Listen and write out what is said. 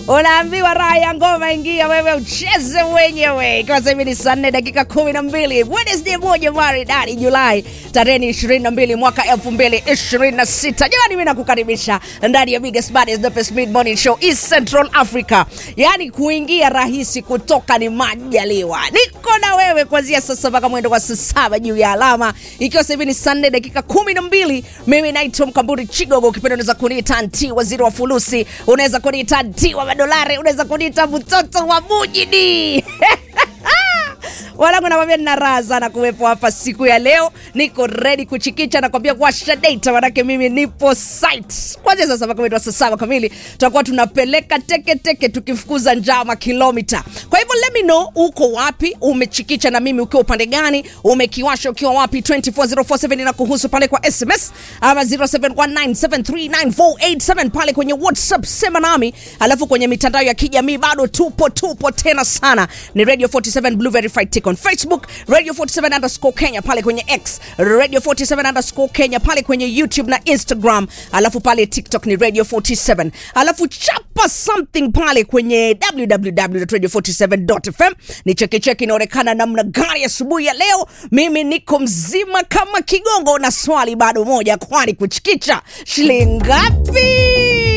unaambiwa raha ya ngoma ingia wewe ucheze mwenyewe ikiwa sasa hivi ni saa nne dakika kumi na mbili wednesday moja maridadi julai tarehe ni ishirini na mbili mwaka elfu mbili ishirini na sita jamani mi nakukaribisha ndani ya biggest baddest the best mid morning show east central africa yaani kuingia rahisi kutoka ni majaliwa niko na wewe kuanzia sasa mpaka mwendo wa saa saba juu ya alama ikiwa sasa hivi ni saa nne dakika kumi na mbili mimi naitwa mkamburi chigogo ukipenda unaweza kuniita nti waziri wa fulusi unaweza kuniita nti wa madolari unaweza kuniita mtoto wa mujini wanangu nakwambia nina raha sana kuwepo hapa siku ya leo niko redi kuchikicha nakwambia washa data manake mimi nipo site kwanzia sasa mpaka mwendo wa saa saba kamili tutakuwa tunapeleka teketeke tukifukuza njama kilomita kwa hivyo let me know uko wapi umechikicha na mimi ukiwa upande gani umekiwasha ukiwa wapi 24047 na kuhusu pale kwa sms ama 0719739487 pale kwenye whatsapp sema nami alafu kwenye mitandao ya kijamii bado tupo tupo tena sana ni radio 47 blue verified tick on facebook radio 47 underscore kenya pale kwenye x radio 47 underscore kenya pale kwenye youtube na instagram alafu pale tiktok ni radio 47 alafu chapa something pale kwenye www.radio47.fm ni chekecheke inaonekana namna gani asubuhi ya leo mimi niko mzima kama kigongo na swali bado moja kwani kuchikicha shilingi ngapi